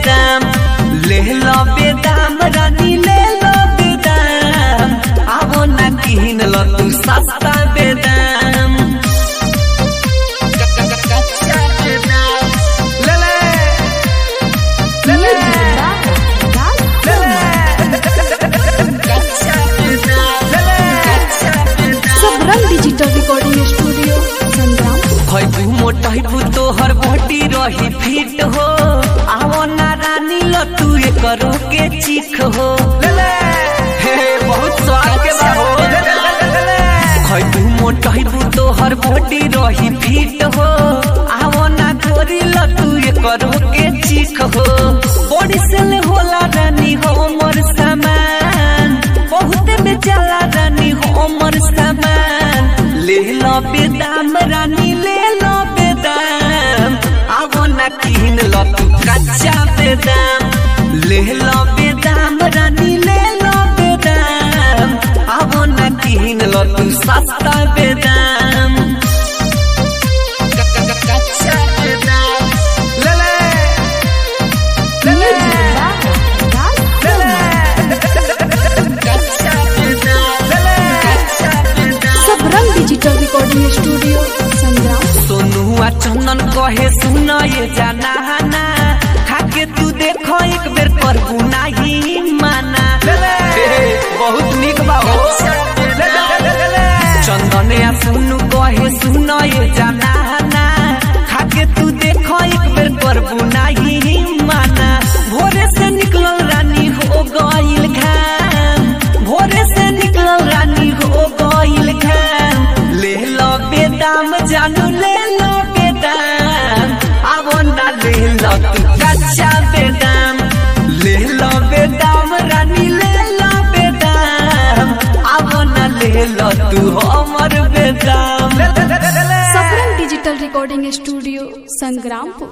बेदाम ले लो बेदाम रानी ले लो बेदाम आवो ना किन लो तू सस्ता बेदाम कच्चा बेदाम ले ले ले ले ले ले कच्चा बेदाम ले ले कच्चा बेदाम Sabrang digital recording studio Sangram खैबू मोटैबू तोहर बॉडी रही फिट हो आवो ना रानी लो तू करो के चीख हो हे बहुत स्वाद के बा हो खैबू मोटैबू तोहर बॉडी रही फिट हो आवो ना गोरी लो तू करो के चीख हो बॉडी से ले होला रानी हो मोर सामान बहुत बेचाला रानी हो मोर सामान ले लो बेदाम रानी ले लो बेदाम आवो ना किन लो तू कच्चा बेदाम ले लो बेदाम रानी ले लो बेदाम आवो ना किन लो तू सस्ता बेदाम कच्चा बेदाम ले ले ले ले ले ले कच्चा बेदाम ले ले कच्चा बेदाम Sabrang digital recording studio Sangram सोनुआ चंदन कहे सुन ये जाना ना खाके तू देखो एक बेर पर नाही माना बहुत निक बा हो चंदन या सुनु कहे सुन ये जाना ना खाके तू देखो एक बेर पर नाही माना भोरे से निकलल रानी हो गइल घाम भोरे से निकलल रानी हो गइल घाम ले लो बेदाम जानू ले लो बेदाम आवो ना ले लो तू कच्चा बेदाम ले लो बेदाम रानी ले लो बेदाम आवो ना ले लो तू हमर बेदाम Sabrang digital recording studio Sangrampur